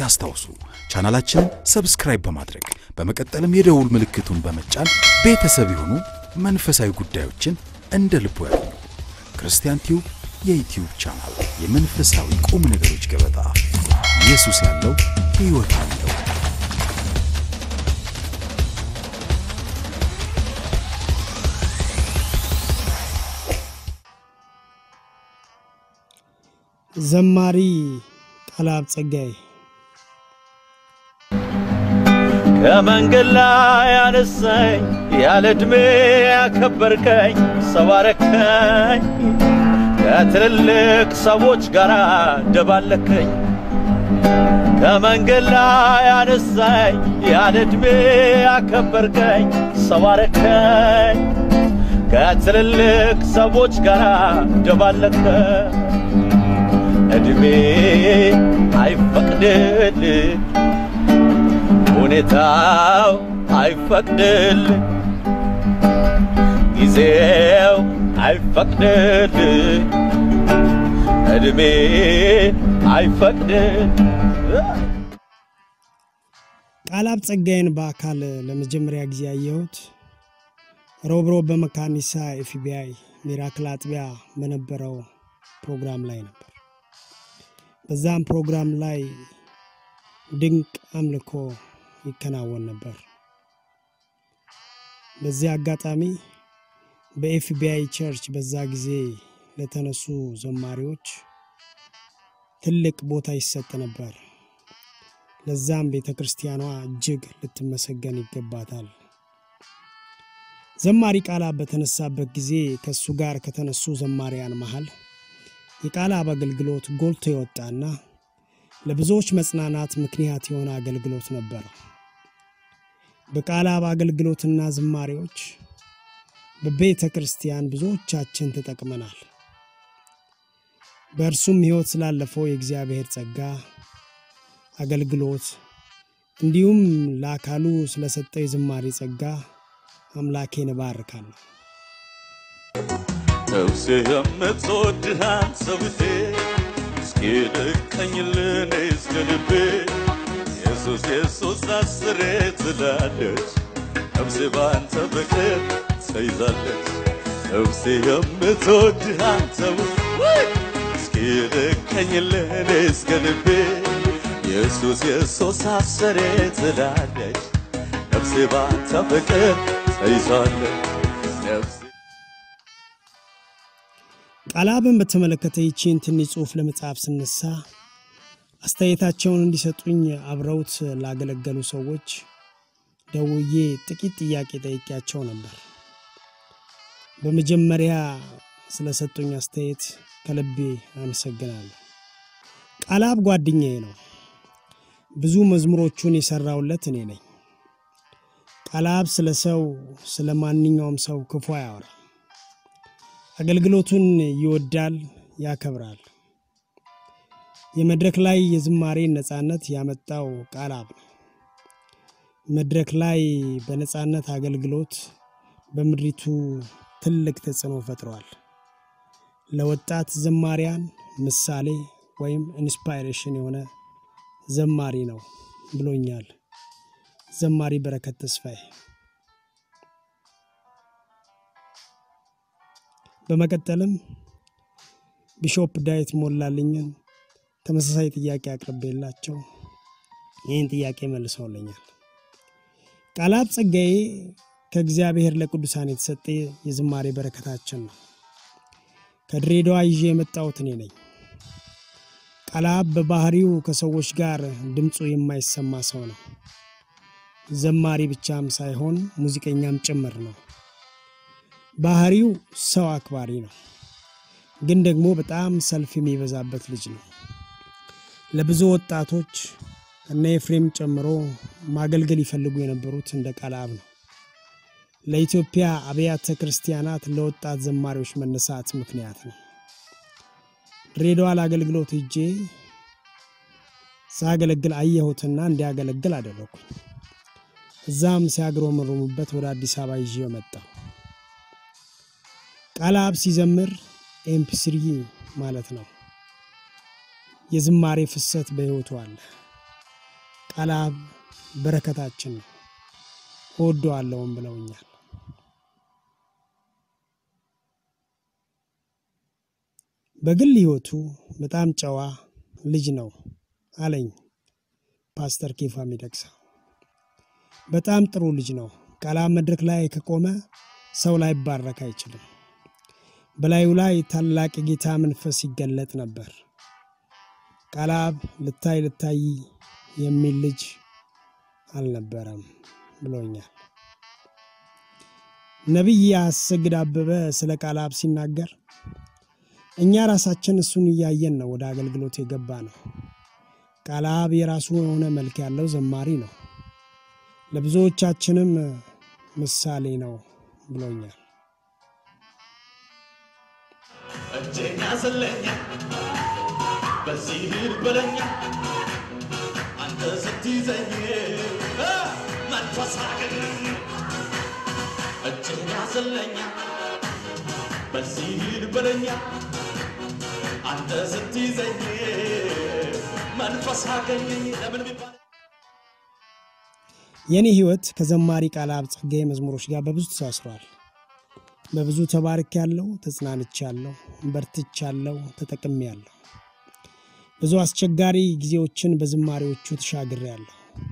ያስታውሱ ቻናላችንን ሰብስክራይብ በማድረግ በመቀጠልም የደውል ምልክቱን በመጫን ቤተሰብ የሆኑ መንፈሳዊ ጉዳዮችን እንደ ልቦ ያገኙ። ክርስቲያን ቲዩብ የዩትዩብ ቻናል የመንፈሳዊ ቁም ነገሮች ገበታ። ኢየሱስ ያለው ሕይወት አለው። ዘማሪ ቃልአብ ጸጋዬ ከመንገድ ላይ አነሳኝ፣ ያለ ዕድሜ ያከበርከኝ፣ ሰው አረከኝ፣ ከትልልቅ ሰዎች ጋር ደባለከኝ። ከመንገድ ላይ አነሳኝ፣ ያለ ዕድሜ ያከበርከኝ፣ ሰው አረከኝ፣ ከትልልቅ ሰዎች ጋር ደባለከኝ። ዕድሜ አይፈቅድልኝ ሁኔታው አይፈቅድል፣ ጊዜው አይፈቅድል፣ እድሜ አይፈቅድል። ቃልአብ ጸጋዬን በአካል ለመጀመሪያ ጊዜ ያየሁት ሮብሮብ በመካኒሳ ኤፍቢአይ ሚራክል አጥቢያ በነበረው ፕሮግራም ላይ ነበር። በዛም ፕሮግራም ላይ ድንቅ አምልኮ ይከናወን ነበር። በዚህ አጋጣሚ በኤፍቢአይ ቸርች በዛ ጊዜ ለተነሱ ዘማሪዎች ትልቅ ቦታ ይሰጥ ነበር። ለዛም ቤተ ክርስቲያኗ እጅግ ልትመሰገን ይገባታል። ዘማሪ ቃልአብ በተነሳበት ጊዜ ከእሱ ጋር ከተነሱ ዘማሪያን መሃል የቃልአብ አገልግሎት ጎልቶ የወጣና ለብዙዎች መጽናናት ምክንያት የሆነ አገልግሎት ነበረ። በቃልአብ አገልግሎትና ዝማሬዎች በቤተ ክርስቲያን ብዙዎቻችን ተጠቅመናል። በእርሱም ሕይወት ስላለፈው የእግዚአብሔር ጸጋ አገልግሎት እንዲሁም ለአካሉ ስለሰጠው የዝማሬ ጸጋ አምላኬን እባርካለሁ። ነፍሴ የምትወድህ አንተ ብቴ እስኪ ልቀኝልን እስከ ልቤ ኢየሱስ ኢየሱስ አስሬ ትላለች ነፍሴ በአንተ ፍቅር ተይዛለች ነፍሴ የምትወድህ አንተ እስኪ ልቀኝልን እስከ ልቤ ኢየሱስ ኢየሱስ አስሬ ትላለች ነፍሴ በአንተ ፍቅር ተይዛለች ነፍሴ ቃልአብን በተመለከተ ይቺን ትንሽ ጽሑፍ ለመጻፍ ስነሳ አስተያየታቸውን እንዲሰጡኝ አብረውት ላገለገሉ ሰዎች ደውዬ ጥቂት ጥያቄ ጠይቄያቸው ነበር። በመጀመሪያ ስለሰጡኝ አስተያየት ከልቤ አመሰግናለሁ። ቃልአብ ጓደኛዬ ነው። ብዙ መዝሙሮቹን የሰራውለት እኔ ነኝ። ቃልአብ ስለ ሰው ስለ ማንኛውም ሰው ክፉ አያወራ። አገልግሎቱን ይወዳል፣ ያከብራል። የመድረክ ላይ የዝማሬ ነፃነት ያመጣው ቃልአብ ነው። መድረክ ላይ በነፃነት አገልግሎት በምድሪቱ ትልቅ ተጽዕኖ ፈጥሯል። ለወጣት ዘማሪያን ምሳሌ ወይም ኢንስፓይሬሽን የሆነ ዘማሪ ነው ብሎኛል ዘማሪ በረከት ተስፋዬ። በመቀጠልም ቢሾፕ ዳዊት ሞላልኝን ተመሳሳይ ጥያቄ አቅርቤላቸው ይህን ጥያቄ መልሰውልኛል። ቃልአብ ጸጋዬ ከእግዚአብሔር ለቅዱሳን የተሰጠ የዝማሬ በረከታችን ነው። ከድሬዳዋ ይዤ የመጣሁት እኔ ነኝ። ቃልአብ በባህሪው ከሰዎች ጋር ድምፁ የማይሰማ ሰው ነው። ዘማሪ ብቻም ሳይሆን ሙዚቀኛም ጭምር ነው። ባህሪው ሰው አክባሪ ነው፣ ግን ደግሞ በጣም ሰልፍ የሚበዛበት ልጅ ነው። ለብዙ ወጣቶች እነ ኤፍሬም ጨምሮ ማገልገል ይፈልጉ የነበሩት እንደ ቃልአብ ነው። ለኢትዮጵያ አብያተ ክርስቲያናት ለወጣት ዘማሪዎች መነሳት ምክንያት ነው። ድሬዳዋ ለአገልግሎት ሄጄ ሳገለግል አየሁትና እንዲያገለግል አደረግኩኝ። እዛም ሲያግሮመርሙበት ወደ አዲስ አበባ ይዤ መጣሁ። ቃልአብ ሲዘምር ኤምፒስሪ ማለት ነው። የዝማሬ ፍሰት በሕይወቱ አለ። ቃለ አብ በረከታችን ነው፣ እወደዋለሁም ብለውኛል። በግል ሕይወቱ በጣም ጨዋ ልጅ ነው አለኝ ፓስተር ኬፋ ሚደቅሳ። በጣም ጥሩ ልጅ ነው። ቃለ አብ መድረክ ላይ ከቆመ ሰው ላይባረክ አይችልም። በላዩ ላይ ታላቅ የጌታ መንፈስ ይገለጥ ነበር። ቃለ አብ ልታይ ልታይ የሚል ልጅ አልነበረም ብሎኛል። ነቢይ አሰግድ አበበ ስለ ቃለ አብ ሲናገር እኛ ራሳችን እሱን እያየን ነው ወደ አገልግሎት የገባ ነው። ቃለ አብ የራሱ የሆነ መልክ ያለው ዘማሪ ነው፣ ለብዙዎቻችንም ምሳሌ ነው ብሎኛል። እጄን ያዘለኛ በዚህ ሂድ በለኛ አንተ ስትይዘኝ እ መንፈስ አገኘኝ እጄን ያዘለኛ በዚህ ሂድ በለኛ አንተ ስትይዘኝ መንፈስ አገኘኝ ለምን ቢባል የእኔ ሕይወት ከዘማሪ ቃለ አብ ጸጋዬ መዝሙሮች ጋር በብዙ ተሳስሯል። በብዙ ተባርክ ያለው ተጽናንች ያለው በርትች ያለው ተጠቅሜ ያለሁ ብዙ አስቸጋሪ ጊዜዎችን በዝማሬዎቹ ተሻግሬ ያለሁ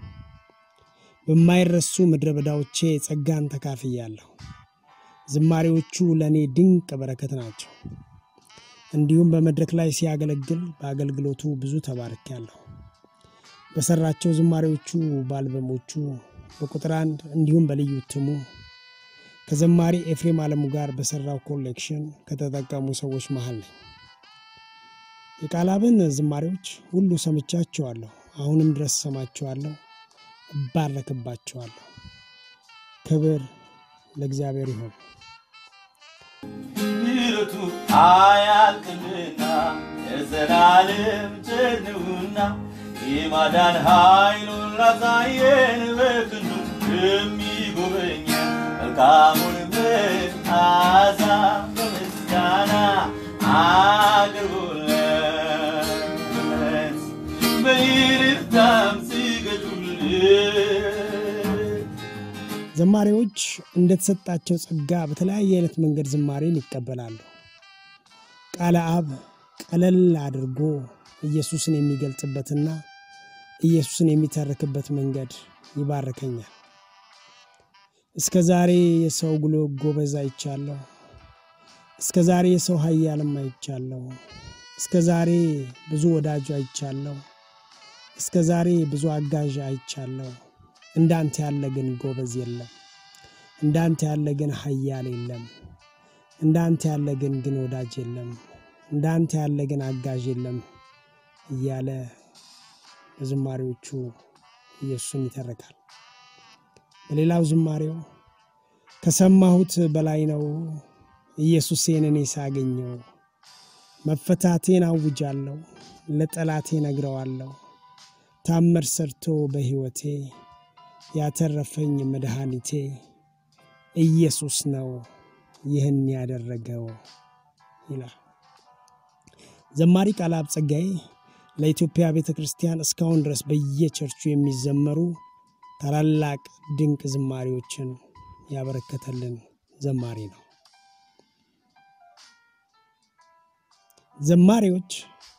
በማይረሱ ምድረ በዳዎቼ ጸጋን ተካፍያለሁ። ዝማሬዎቹ ለእኔ ድንቅ በረከት ናቸው። እንዲሁም በመድረክ ላይ ሲያገለግል በአገልግሎቱ ብዙ ተባርክ ያለሁ በሰራቸው ዝማሬዎቹ በአልበሞቹ በቁጥር አንድ እንዲሁም በልዩ እትሙ ከዘማሪ ኤፍሬም አለሙ ጋር በሰራው ኮሌክሽን ከተጠቀሙ ሰዎች መሃል ነኝ። የቃለ አብን ዝማሬዎች ሁሉ ሰምቻቸዋለሁ። አሁንም ድረስ ሰማቸዋለሁ፣ እባረክባቸዋለሁ። ክብር ለእግዚአብሔር ይሁን። ምሕረቱ አያልቅምና የዘላለም ቸር ነውና የማዳን ኃይሉን ላሳየን በክንዱ የሚጎበኘን መልካሙን መዓዛ በምስጋና አቅርቡለት በይርታም ስገዱለት ዘማሪዎች እንደተሰጣቸው ጸጋ በተለያየ አይነት መንገድ ዝማሬን ይቀበላሉ። ቃለ አብ ቀለል አድርጎ ኢየሱስን የሚገልጽበትና ኢየሱስን የሚተርክበት መንገድ ይባርከኛል። እስከ ዛሬ የሰው ጉሎ ጎበዝ አይቻለሁ። እስከ ዛሬ የሰው ኃያልም አይቻለሁ። እስከ ዛሬ ብዙ ወዳጁ አይቻለሁ። እስከ ዛሬ ብዙ አጋዥ አይቻለሁ። እንዳንተ ያለ ግን ጎበዝ የለም። እንዳንተ ያለ ግን ኃያል የለም። እንዳንተ ያለ ግን ግን ወዳጅ የለም። እንዳንተ ያለ ግን አጋዥ የለም እያለ በዝማሬዎቹ ኢየሱስን ይተርካል። በሌላው ዝማሬው ከሰማሁት በላይ ነው ኢየሱሴን እኔ ሳገኘው፣ መፈታቴን አውጃለሁ፣ ለጠላቴ ነግረዋለሁ። ታምር ሰርቶ በሕይወቴ ያተረፈኝ መድኃኒቴ ኢየሱስ ነው ይህን ያደረገው ይላል። ዘማሪ ቃለ አብ ጸጋዬ ለኢትዮጵያ ቤተ ክርስቲያን እስካሁን ድረስ በየቸርቹ የሚዘመሩ ታላላቅ ድንቅ ዝማሬዎችን ያበረከተልን ዘማሪ ነው። ዘማሪዎች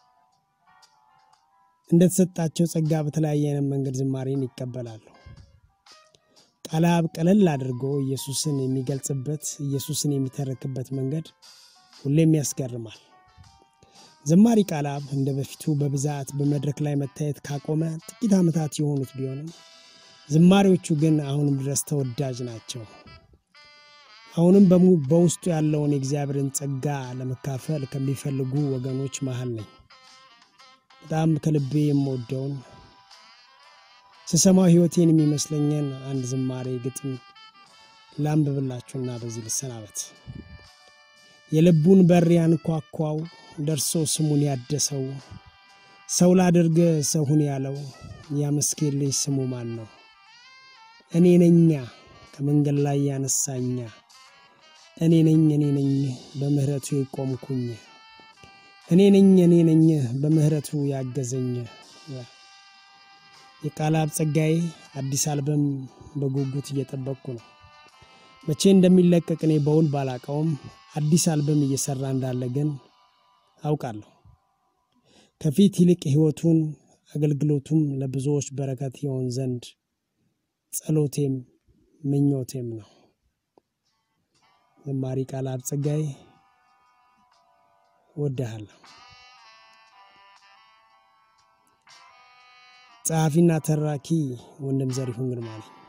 እንደተሰጣቸው ጸጋ በተለያየ አይነት መንገድ ዝማሬን ይቀበላሉ። ቃለ አብ ቀለል አድርጎ ኢየሱስን የሚገልጽበት ኢየሱስን የሚተረክበት መንገድ ሁሌም ያስገርማል። ዘማሪ ቃለ አብ እንደ በፊቱ በብዛት በመድረክ ላይ መታየት ካቆመ ጥቂት ዓመታት የሆኑት ቢሆንም ዝማሬዎቹ ግን አሁንም ድረስ ተወዳጅ ናቸው። አሁንም በሙ- በውስጡ ያለውን የእግዚአብሔርን ጸጋ ለመካፈል ከሚፈልጉ ወገኖች መሃል ነኝ። በጣም ከልቤ የምወደውን ስሰማው ሕይወቴን የሚመስለኝን አንድ ዝማሬ ግጥም ላንብብላችሁና በዚህ ልሰናበት። የልቡን በር ያንኳኳው ደርሶ ስሙን ያደሰው ሰው ላድርግ ሰው ሁን ያለው ያመስጌን ልጅ ስሙ ማን ነው? እኔ ነኛ ከመንገድ ላይ ያነሳኛ እኔ ነኝ እኔ ነኝ በምህረቱ የቆምኩኝ እኔ ነኝ እኔ ነኝ በምህረቱ ያገዘኝ የቃልአብ ጸጋዬ አዲስ አልበም በጉጉት እየጠበቅኩ ነው። መቼ እንደሚለቀቅ እኔ በውል ባላቀውም አዲስ አልበም እየሰራ እንዳለ ግን አውቃለሁ። ከፊት ይልቅ ሕይወቱን አገልግሎቱም ለብዙዎች በረከት ይሆን ዘንድ ጸሎቴም ምኞቴም ነው። ዘማሪ ቃልአብ ጸጋዬ እወድሃለሁ። ጸሐፊና ተራኪ ወንድም ዘሪሁን ግርማ ነኝ።